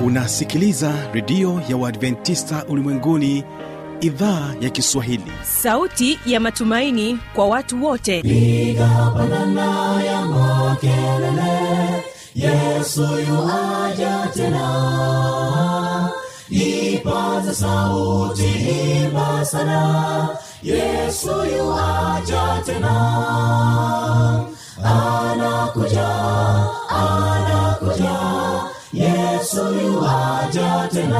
unasikiliza redio ya uadventista ulimwenguni idhaa ya kiswahili sauti ya matumaini kwa watu wote piga pandana ya makelele yesu yuaja tena ipaza sauti imba sana yesu yuaja tena anakuja anakuja yesu yuaja tena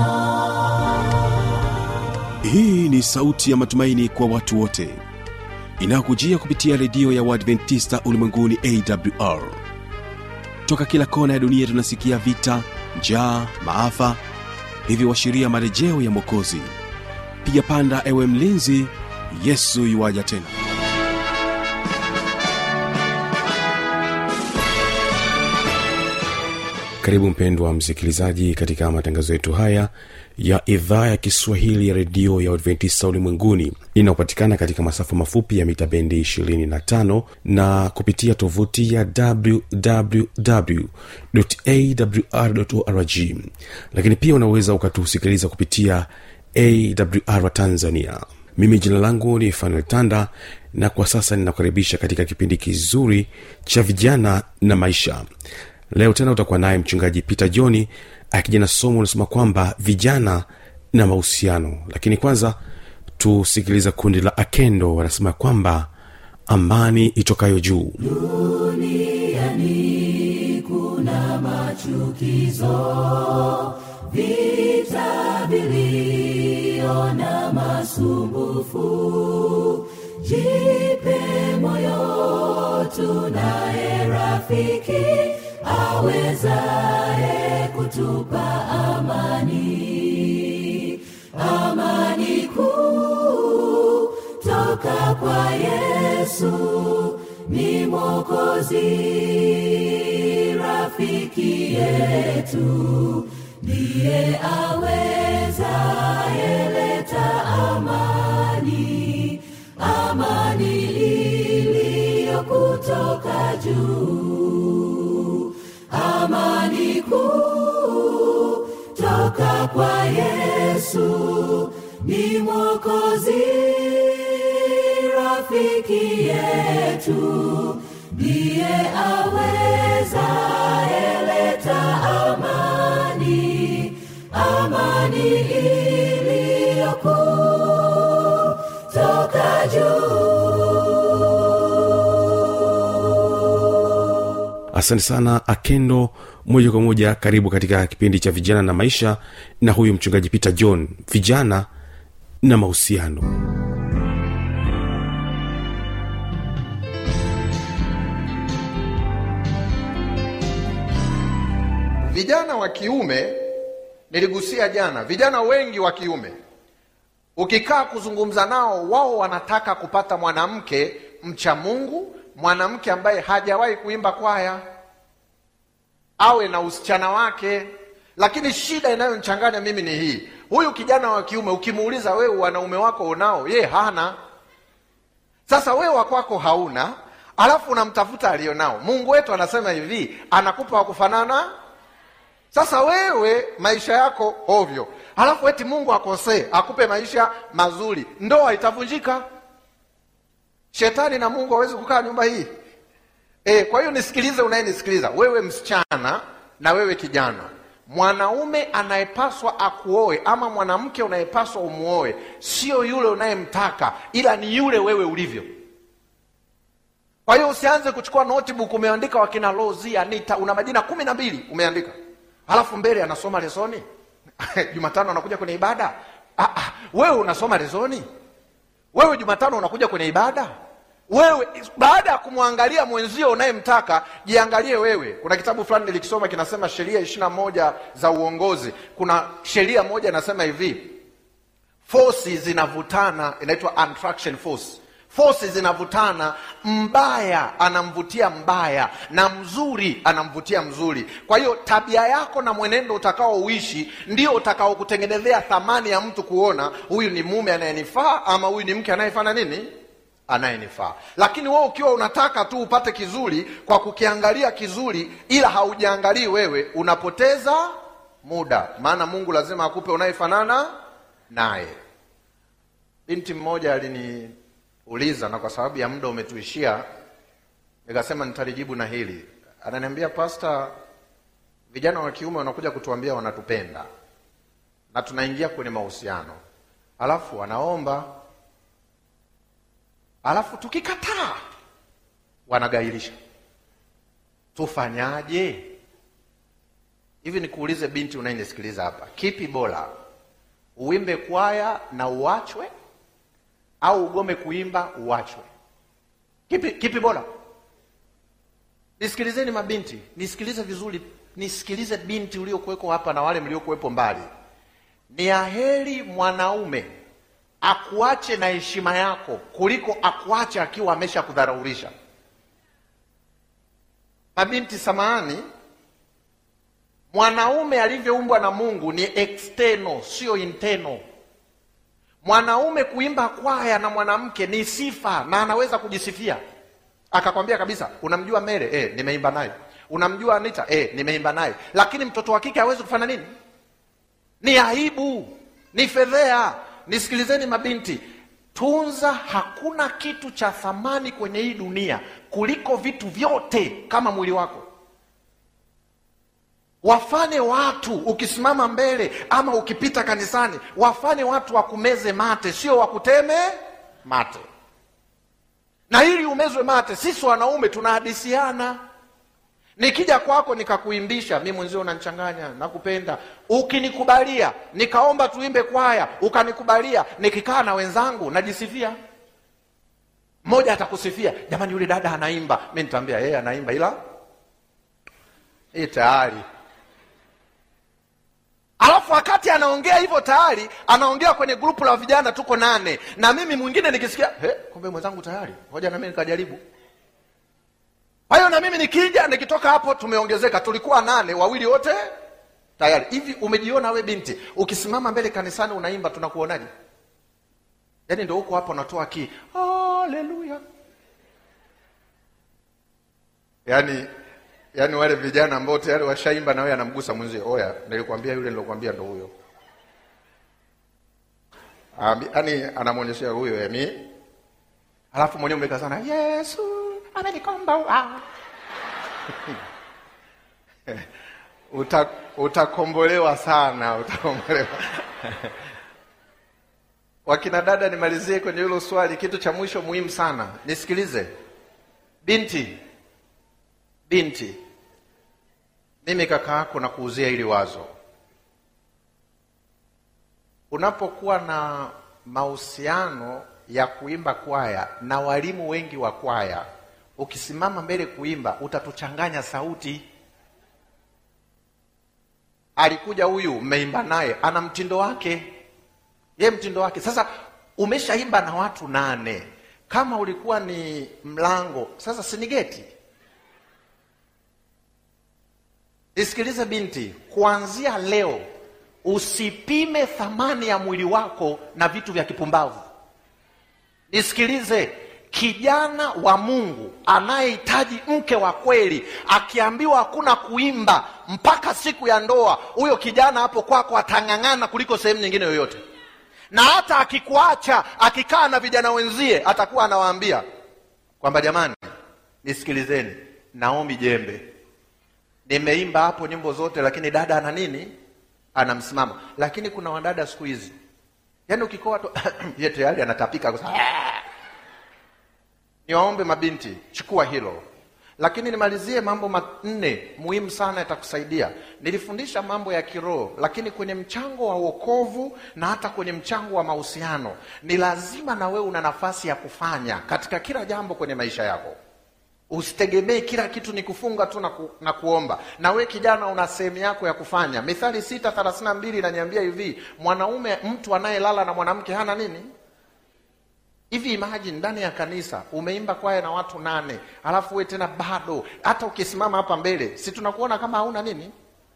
hii ni sauti ya matumaini kwa watu wote inayokujia kupitia redio ya uadventista ulimwenguni awr toka kila kona ya dunia tunasikia vita njaa maafa hivyo washiria marejeo ya mwokozi piga panda ewe mlinzi yesu yuwaja tena karibu mpendwa msikilizaji katika matangazo yetu haya ya idhaa ya kiswahili ya redio ya adventista ulimwenguni inayopatikana katika masafa mafupi ya mita bendi 25 na kupitia tovuti ya wwwawr lakini pia unaweza ukatusikiliza kupitia awr tanzania mimi jina langu ni fanuel tanda na kwa sasa ninakukaribisha katika kipindi kizuri cha vijana na maisha leo tena utakuwa naye mchungaji peter johni akija na somo unasema kwamba vijana na mahusiano lakini kwanza tusikiliza kundi la akendo wanasema kwamba amani itokayo juu duniani kuna machukizo vita vilio na masumbufu jipe moyo tunaye rafiki awezaye kutupa amani amani kuu toka kwa yesu ni mokozi rafiki yetu ndiye awezaye leta amani amani iliyo kutoka juu amani kuu toka kwa yesu ni mwokozi rafiki yetu ndiye aweza eleta amani amani iliyokuu toka juu asante sana akendo moja kwa moja karibu katika kipindi cha vijana na maisha na huyu mchungaji peter john vijana na mahusiano vijana wa kiume niligusia jana vijana wengi wa kiume ukikaa kuzungumza nao wao wanataka kupata mwanamke mcha mungu mwanamke ambaye hajawahi kuimba kwaya awe na usichana wake lakini shida inayonchanganya mimi ni hii huyu kijana wa kiume ukimuuliza wewe wanaume wako unao ye hana sasa wewe wakwako hauna alafu unamtafuta alionao mungu wetu anasema hivi anakupa wakufanana sasa wewe maisha yako ovyo alafu eti mungu akosee akupe maisha mazuri ndoa itavunjika shetani na mungu hawezi kukaa nyumba hii e, kwa hiyo nisikilize unayenisikiliza wewe msichana na wewe kijana mwanaume anayepaswa akuoe ama mwanamke unayepaswa umuoe sio yule unayemtaka ila ni yule wewe ulivyo kwa hiyo usianze kuchukua notebook umeandika wakina lozi anita una majina kumi na mbili umeandika halafu mbele anasoma lesoni jumatano anakuja kwenye ibada ah, ah, wewe unasoma lesoni wewe jumatano unakuja kwenye ibada wewe baada ya kumwangalia mwenzio unayemtaka jiangalie wewe kuna kitabu fulani nilikisoma kinasema sheria ishirina moja za uongozi kuna sheria moja inasema hivi fosi zinavutana inaitwa attraction force fosi zinavutana mbaya anamvutia mbaya na mzuri anamvutia mzuri kwa hiyo tabia yako na mwenendo utakaouishi ndio utakaokutengenezea thamani ya mtu kuona huyu ni mume anayenifaa ama huyu ni mke anayefanya nini anayenifaa lakini wewe ukiwa unataka tu upate kizuri kwa kukiangalia kizuri ila haujaangalii wewe unapoteza muda maana mungu lazima akupe unayefanana naye binti mmoja aliniuliza na kwa sababu ya muda umetuishia nikasema nitalijibu na hili ananiambia pasta vijana wa kiume wanakuja kutuambia wanatupenda na tunaingia kwenye mahusiano alafu wanaomba alafu tukikataa wanagairisha tufanyaje hivi nikuulize binti unayenisikiliza hapa kipi bora uimbe kwaya na uachwe au ugome kuimba uachwe kipi, kipi bora nisikilizeni mabinti nisikilize vizuri nisikilize binti uliokuweko hapa na wale mliokuwepo mbali ni aheri mwanaume akuache na heshima yako kuliko akuache akiwa amesha kudharaulisha mabinti samahani mwanaume alivyoumbwa na mungu ni external sio internal mwanaume kuimba kwaya na mwanamke ni sifa na anaweza kujisifia akakwambia kabisa unamjua mere eh, nimeimba naye unamjua anita eh, nimeimba naye lakini mtoto wa kike hawezi kufanya nini ni aibu ni fedhea nisikilizeni mabinti tunza hakuna kitu cha thamani kwenye hii dunia kuliko vitu vyote kama mwili wako wafanye watu ukisimama mbele ama ukipita kanisani wafanye watu wakumeze mate sio wakuteme mate na ili umezwe mate sisi wanaume tunahadisiana nikija kwako nikakuimbisha mi mwenzio unanichanganya nakupenda ukinikubalia nikaomba tuimbe kwaya ukanikubalia nikikaa na wenzangu najisifia mmoja atakusifia jamani yule dada anaimba mi nitaambia yeye anaimba ila hii tayari alafu wakati anaongea hivyo tayari anaongea kwenye grupu la vijana tuko nane na mimi mwingine nikisikia "He, kumbe mwenzangu tayari hoja na mimi nikajaribu kwa hiyo na mimi nikija nikitoka hapo tumeongezeka tulikuwa nane wawili wote tayari hivi umejiona we binti ukisimama mbele kanisani unaimba tunakuonaje yaani ndo huko hapo unatoa ki haleluya yaani yaani wale vijana ambao tayari washaimba na wewe anamgusa mwenzie oya nilikwambia yule nilokwambia ndo huyo Ambi- yaani anamwonyeshea huyo yami alafu mwenyewe umekaa sana yesu amenikomboa Uta, utakombolewa sana utakombolewa wakina dada nimalizie kwenye hilo swali kitu cha mwisho muhimu sana nisikilize binti binti mimi kaka yako na kuuzia hili wazo unapokuwa na mahusiano ya kuimba kwaya na walimu wengi wa kwaya ukisimama mbele kuimba utatuchanganya sauti alikuja huyu mmeimba naye ana mtindo wake ye mtindo wake sasa umeshaimba na watu nane kama ulikuwa ni mlango sasa sinigeti nisikilize binti kuanzia leo usipime thamani ya mwili wako na vitu vya kipumbavu nisikilize kijana wa mungu anayehitaji mke wa kweli akiambiwa hakuna kuimba mpaka siku ya ndoa huyo kijana hapo kwako atang'ang'ana kuliko sehemu nyingine yoyote na hata akikuacha akikaa na vijana wenzie atakuwa anawaambia kwamba jamani nisikilizeni naomi jembe nimeimba hapo nyimbo zote lakini dada ana nini ana msimamo lakini kuna wadada siku hizi yaani ukikoa tu ye tayari anatapika kwa sababu- niwaombe mabinti chukua hilo lakini nimalizie mambo manne muhimu sana yatakusaidia nilifundisha mambo ya kiroho lakini kwenye mchango wa wokovu na hata kwenye mchango wa mahusiano ni lazima na wewe una nafasi ya kufanya katika kila jambo kwenye maisha yako usitegemee kila kitu ni kufunga tu na, ku, na kuomba na we kijana una sehemu yako ya kufanya mithali sita thelathini na mbili inaniambia hivi mwanaume mtu anayelala na mwanamke hana nini hivi imagine ndani ya kanisa umeimba kwaya na watu nane alafu we tena bado hata ukisimama hapa mbele si tunakuona kama hauna nini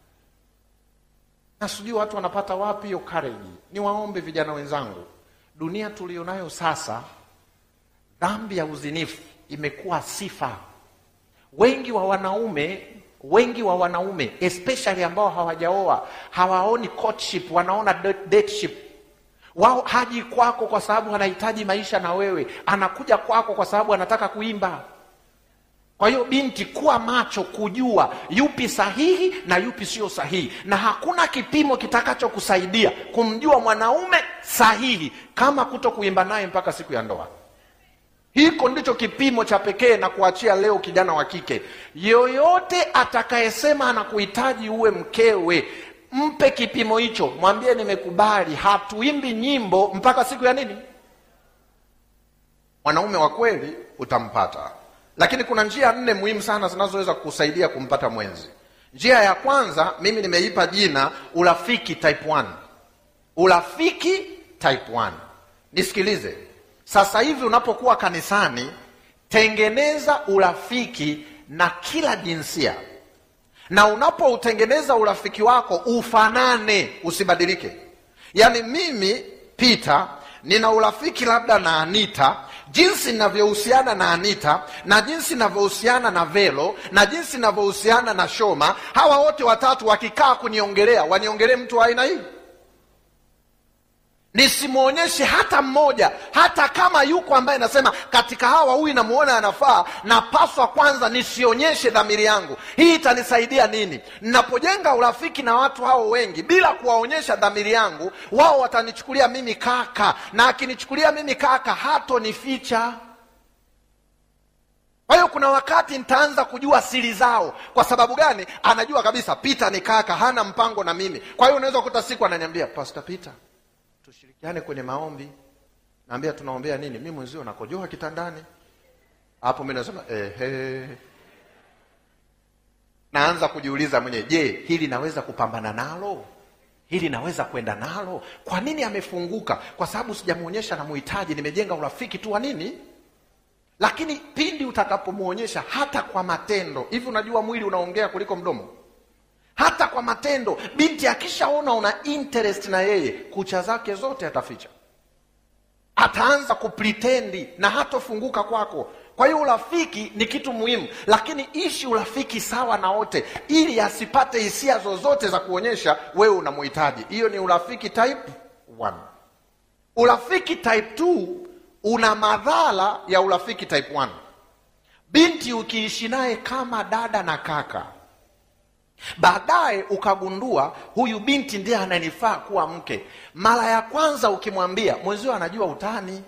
na sijui watu wanapata wapi hiyo courage niwaombe vijana wenzangu dunia tulionayo sasa dhambi ya uzinifu imekuwa sifa wengi wa wanaume wengi wa wanaume especially ambao hawajaoa hawaoni courtship wanaona date- dateship wao haji kwako kwa sababu anahitaji maisha na wewe anakuja kwako kwa sababu anataka kuimba kwa hiyo binti kuwa macho kujua yupi sahihi na yupi sio sahihi na hakuna kipimo kitakachokusaidia kumjua mwanaume sahihi kama kuto kuimba naye mpaka siku ya ndoa hiko ndicho kipimo cha pekee na kuachia leo kijana wa kike yoyote atakayesema anakuhitaji uwe mkewe mpe kipimo hicho mwambie nimekubali hatuimbi nyimbo mpaka siku ya nini mwanaume wa kweli utampata lakini kuna njia nne muhimu sana zinazoweza kukusaidia kumpata mwenzi njia ya kwanza mimi nimeipa jina urafiki type 1 urafiki type 1 nisikilize sasa hivi unapokuwa kanisani tengeneza urafiki na kila jinsia na unapoutengeneza urafiki wako ufanane usibadilike yaani mimi peter nina urafiki labda na anita jinsi ninavyohusiana na anita na jinsi ninavyohusiana na velo na jinsi ninavyohusiana na shoma hawa wote watatu wakikaa kuniongelea waniongelee mtu wa aina hii nisimwonyeshe hata mmoja hata kama yuko ambaye nasema katika hawa huyu namuona anafaa napaswa kwanza nisionyeshe dhamiri yangu hii itanisaidia nini ninapojenga urafiki na watu hao wengi bila kuwaonyesha dhamiri yangu wao watanichukulia mimi kaka na akinichukulia mimi kaka hatonificha kwa hiyo kuna wakati nitaanza kujua siri zao kwa sababu gani anajua kabisa pita ni kaka hana mpango na mimi kwa hiyo unaweza kukuta siku ananiambia pastor peter tushirikiane kwenye maombi naambia tunaombea nini mi mwenzio nakojoa kitandani hapo mi nasema ehe naanza kujiuliza mwenyewe je hili naweza kupambana nalo hili naweza kwenda nalo kwa nini amefunguka kwa sababu sijamwonyesha na muhitaji nimejenga urafiki tu wa nini lakini pindi utakapomwonyesha hata kwa matendo hivi unajua mwili unaongea kuliko mdomo hata kwa matendo binti akishaona una interest na yeye kucha zake zote ataficha ataanza kupritendi na hatofunguka kwako kwa hiyo urafiki ni kitu muhimu lakini ishi urafiki sawa na wote ili asipate hisia zozote za kuonyesha wewe unamhitaji hiyo ni urafiki type 1 urafiki type 2 una madhara ya urafiki type 1 binti ukiishi naye kama dada na kaka baadaye ukagundua huyu binti ndiye ananifaa kuwa mke mara ya kwanza ukimwambia mwenzio anajua utani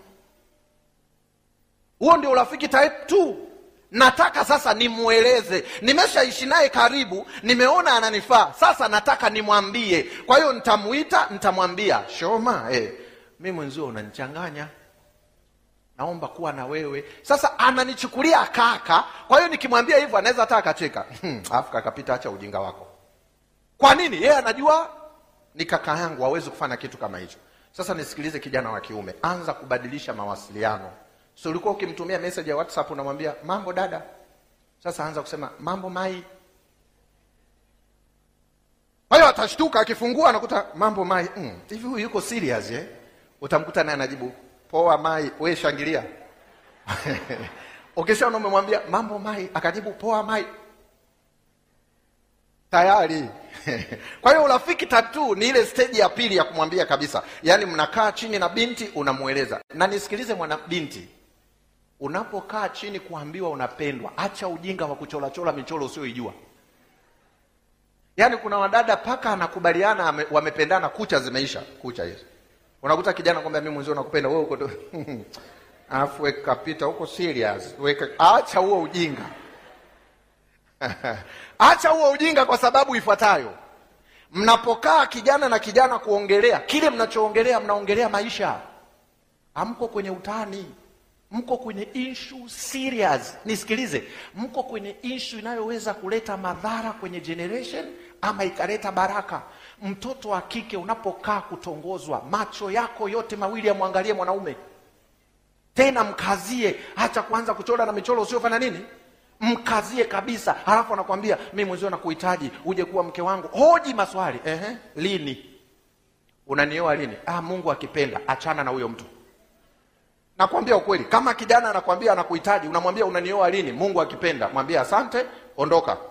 huo ndio urafiki type 2 nataka sasa nimweleze nimeshaishi naye karibu nimeona ananifaa sasa nataka nimwambie kwa hiyo nitamuita nitamwambia shoma eh, mi mwenzio unanichanganya naomba kuwa na wewe sasa ananichukulia kaka kwa hiyo nikimwambia hivyo anaweza hata akacheka "Hmm, alafu kakapita acha ujinga wako kwa nini yeye anajua ni kaka yangu hawezi kufanya kitu kama hicho sasa nisikilize kijana wa kiume anza kubadilisha mawasiliano so ulikuwa ukimtumia message ya whatsapp unamwambia mambo dada sasa anza kusema mambo mai kwa hiyo atashtuka akifungua anakuta mambo mai "Mm, hivi huyu yuko serious eh? utamkuta naye anajibu poa mai we shangilia ukishaona umemwambia mambo mai akajibu poa mai tayari kwa hiyo urafiki tatu ni ile steji ya pili ya kumwambia kabisa yaani mnakaa chini na binti unamweleza na nisikilize mwana binti unapokaa chini kuambiwa unapendwa acha ujinga wa kucholachola michoro usioijua yaani kuna wadada paka anakubaliana ame- wamependana kucha zimeisha kucha hizi unakuta kijana kwamba mimi mwenzio nakupenda wewe uko tu alafu weka pita huko serious weka acha huo ujinga acha huo ujinga kwa sababu ifuatayo mnapokaa kijana na kijana kuongelea kile mnachoongelea mnaongelea maisha hamko kwenye utani mko kwenye issue serious nisikilize mko kwenye issue inayoweza kuleta madhara kwenye generation ama ikaleta baraka mtoto wa kike unapokaa kutongozwa macho yako yote mawili yamwangalie mwanaume tena mkazie hacha kuanza kuchora na michoro usiofanya nini mkazie kabisa halafu anakwambia mi mwenzio nakuhitaji uje kuwa mke wangu hoji maswali Ehe, lini unanioa lini ah, mungu akipenda achana na huyo mtu nakwambia ukweli kama kijana anakwambia anakuhitaji unamwambia unanioa lini mungu akipenda mwambie asante ondoka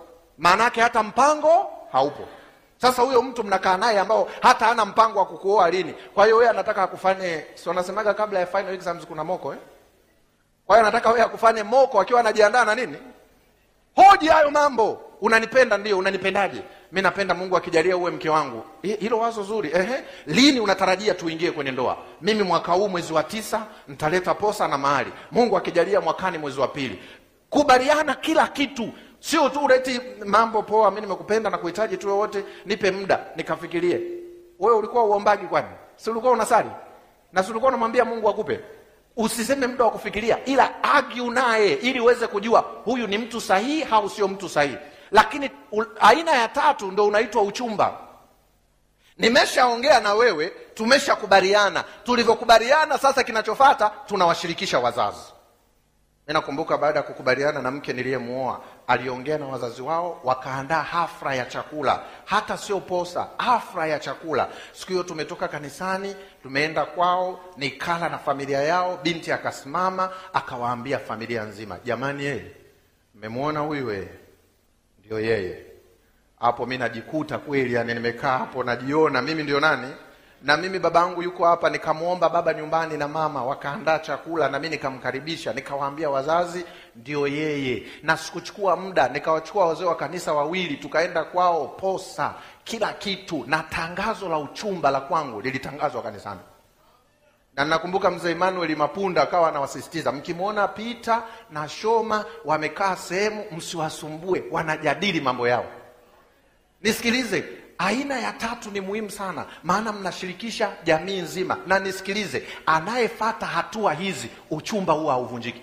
maana yake hata mpango haupo sasa huyo mtu mnakaa naye ambao hata hana mpango wa kukuoa lini kwa hiyo wewe anataka akufanye si wanasemaga kabla ya final exams kuna moko eh? kwa hiyo anataka wewe akufanye moko akiwa anajiandaa na nini hoji hayo mambo unanipenda ndio unanipendaje mi napenda mungu akijalia uwe mke wangu Hi- hilo wazo zuri Ehe. lini unatarajia tuingie kwenye ndoa mimi mwaka huu mwezi wa tisa nitaleta posa na mahali mungu akijalia mwakani mwezi wa pili kubaliana kila kitu sio tu uleti mambo poa mi nimekupenda na kuhitaji tu wote nipe muda nikafikirie wewe ulikuwa uombagi kwani si ulikuwa unasali na si ulikuwa unamwambia mungu akupe usiseme muda wa kufikiria ila argue naye ili uweze kujua huyu ni mtu sahihi au sio mtu sahihi lakini u, aina ya tatu ndo unaitwa uchumba nimeshaongea na wewe tumeshakubaliana tulivyokubaliana sasa kinachofata tunawashirikisha wazazi mi nakumbuka baada ya kukubaliana na mke niliyemuoa aliongea na wazazi wao wakaandaa hafla ya chakula hata sio posa hafla ya chakula siku hiyo tumetoka kanisani tumeenda kwao nikala na familia yao binti akasimama akawaambia familia nzima jamani yeye mmemwona huyu yeye ndio yeye hapo mi najikuta kweli yani nimekaa hapo najiona mimi ndio nani na mimi babangu yuko hapa nikamwomba baba nyumbani na mama wakaandaa chakula na mi nikamkaribisha nikawaambia wazazi ndio yeye na sikuchukua muda nikawachukua wazee wa kanisa wawili tukaenda kwao posa kila kitu na tangazo la uchumba la kwangu lilitangazwa kanisani na nakumbuka mzee Emmanuel Mapunda akawa anawasisitiza mkimwona Pita na Shoma wamekaa sehemu msiwasumbue wanajadili mambo yao nisikilize aina ya tatu ni muhimu sana maana mnashirikisha jamii nzima na nisikilize anayefata hatua hizi uchumba huwa hauvunjiki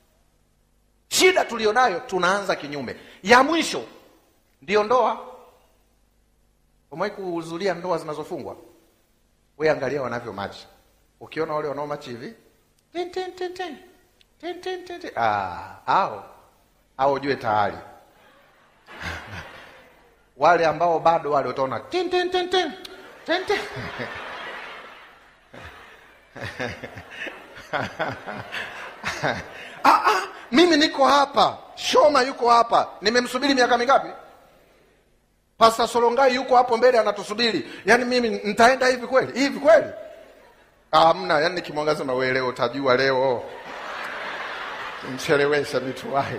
shida tulionayo tunaanza kinyume ya mwisho ndiyo ndoa umewahi kuhudhuria ndoa zinazofungwa we angalia wanavyo machi ukiona wale wanao machi hivi tin, tin, tin, tin. Tin, tin, tin, tin. Ah, au au ujue tayari wale ambao bado wale utaona tin, tin, tin, tin. Tin, tin. ah, ah, mimi niko hapa shoma yuko hapa nimemsubiri miaka mingapi pasta solongai yuko hapo mbele anatusubiri yaani mimi nitaenda hivi kweli hivi kweli amna yaani nikimwangaza na wewe leo utajua leo mchelewesha mituwahi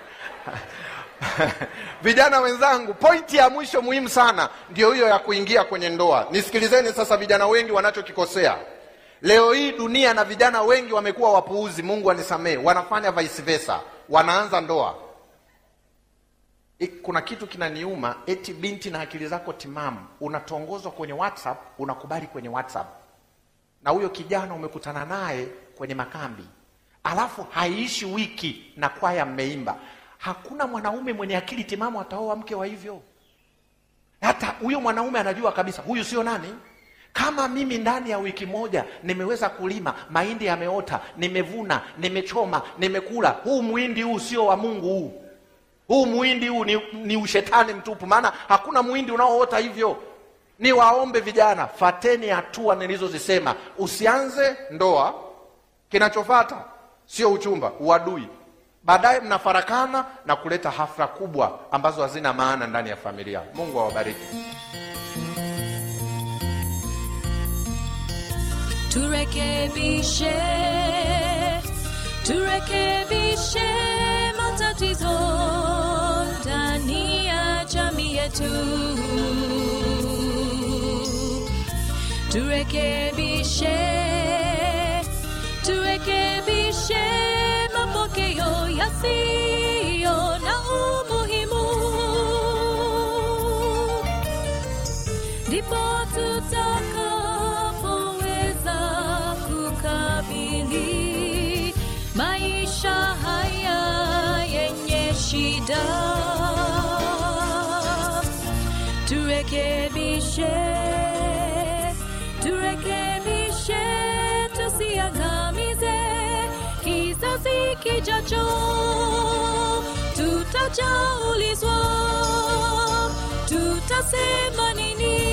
vijana wenzangu pointi ya mwisho muhimu sana ndio hiyo ya kuingia kwenye ndoa nisikilizeni sasa vijana wengi wanachokikosea leo hii dunia na vijana wengi wamekuwa wapuuzi mungu anisamee wanafanya vice versa wanaanza ndoa I- kuna kitu kinaniuma eti binti na akili zako timamu unatongozwa kwenye whatsapp unakubali kwenye whatsapp na huyo kijana umekutana naye kwenye makambi alafu haiishi wiki na kwaya mmeimba hakuna mwanaume mwenye akili timamu ataoa mke wa hivyo hata huyo mwanaume anajua kabisa huyu sio nani kama mimi ndani ya wiki moja nimeweza kulima mahindi yameota nimevuna nimechoma nimekula huu mwindi huu sio wa mungu huu huu mwindi huu ni, ni ushetani mtupu maana hakuna mwindi unaoota hivyo ni waombe vijana fateni hatua nilizozisema usianze ndoa kinachofata sio uchumba uadui baadaye mnafarakana na kuleta hafla kubwa ambazo hazina maana ndani ya familia mungu awabariki turekebishe turekebishe matatizo ndani ya jamii yetu turekebishe turekebishe mapokeo yasiyo na umuhimu ndipo tutakapoweza kukabili maisha haya yenye shida turekebishe turekebishe tusiangamize kizazi kijacho tutajaulizwa tutasema nini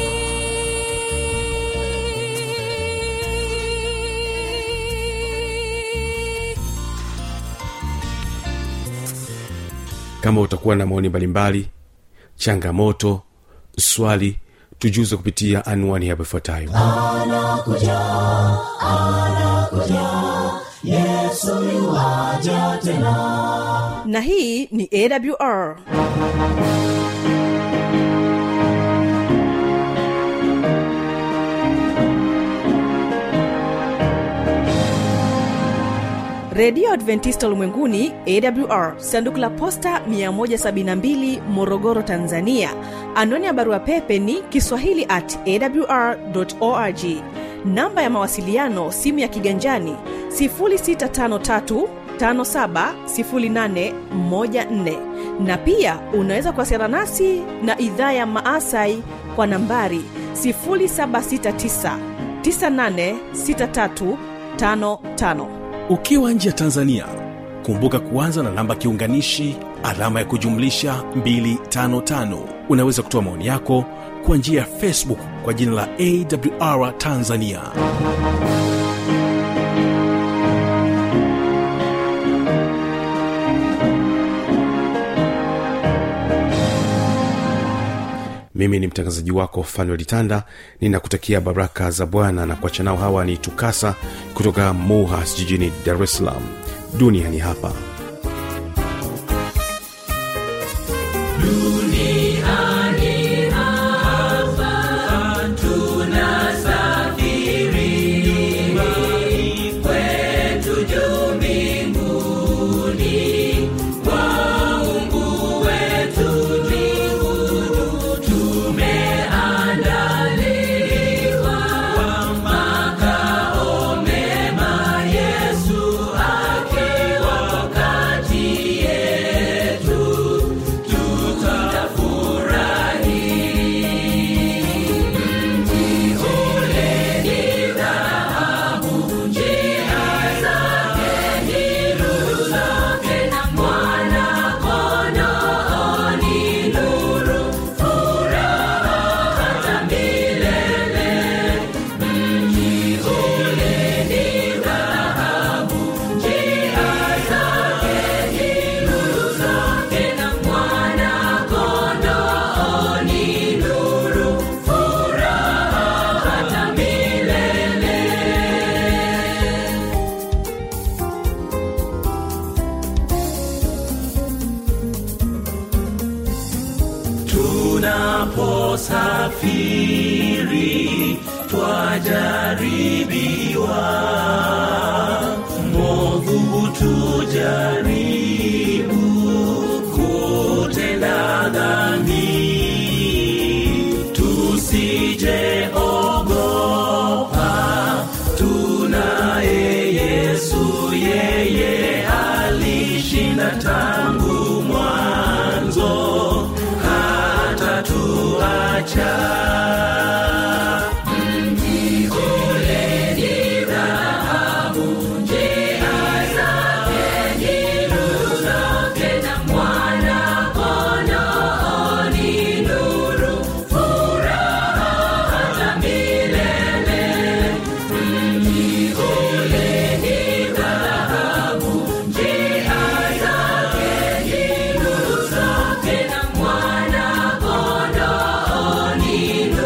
kama utakuwa na maoni mbalimbali changamoto swali tujuze kupitia anwani hapo ifuatayo na hii ni awr redio adventista ulimwenguni awr sanduku la posta 172 morogoro tanzania anwani ya barua pepe ni kiswahili at awr org namba ya mawasiliano simu ya kiganjani 653 570814 na pia unaweza kuwasiliana nasi na idhaa ya maasai kwa nambari 769 986355 ukiwa nje ya tanzania kumbuka kuanza na namba kiunganishi alama ya kujumlisha 255 unaweza kutoa maoni yako kwa njia ya facebook kwa jina la awr tanzania mimi ni mtangazaji wako fanuel tanda ninakutakia baraka za bwana na kuacha nao hawa ni tukasa kutoka muhas jijini dar es salaam duniani hapa tunaposafiri twajaribiwa movu tujaribu kutenda dhambi tusijeogopa tunaye yesu yeye alishinda tangu mwanzo hata tuacha Mwana kondoo ni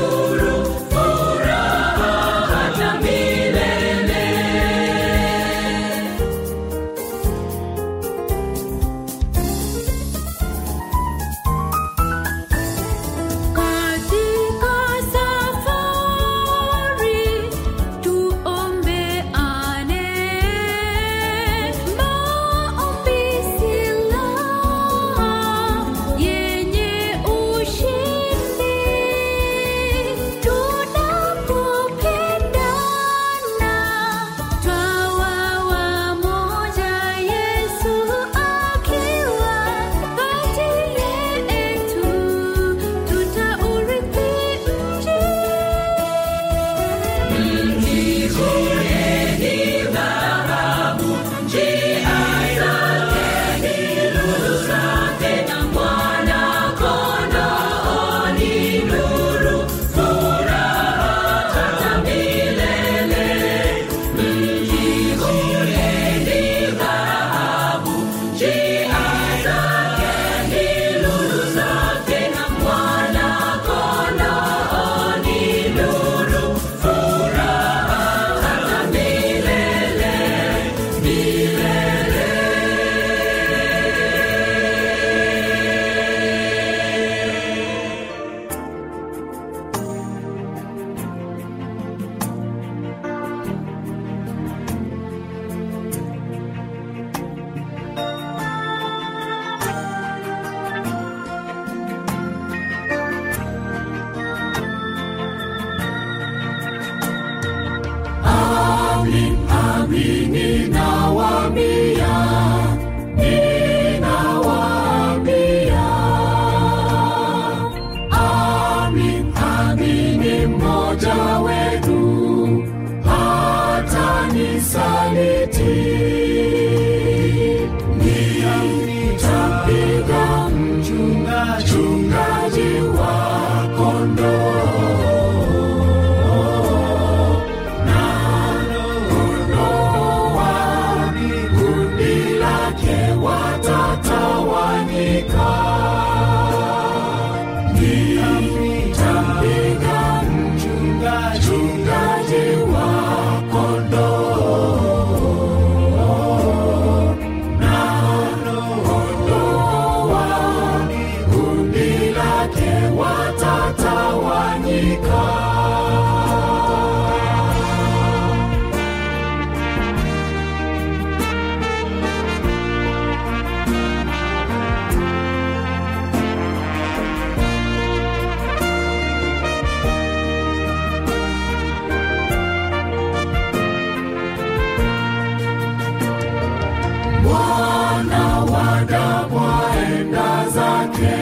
mwana wa damu aenda zake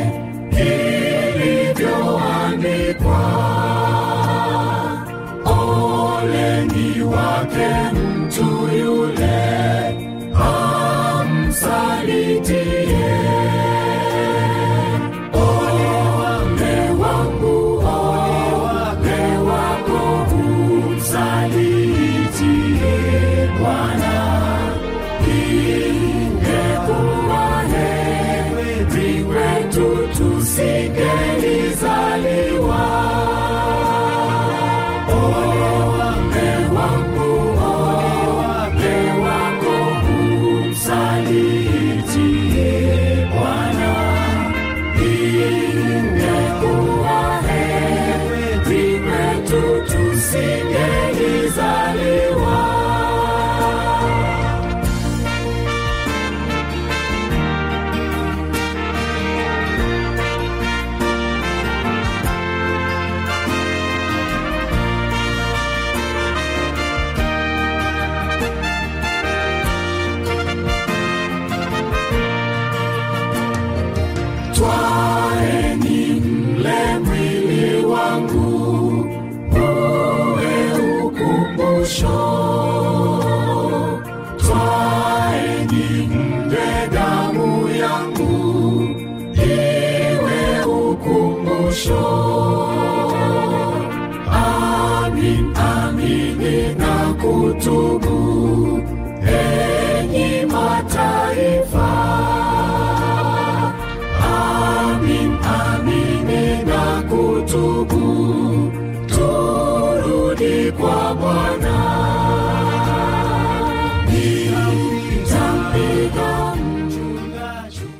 ilivyoandikwa oleni wake mtu yule amsaliti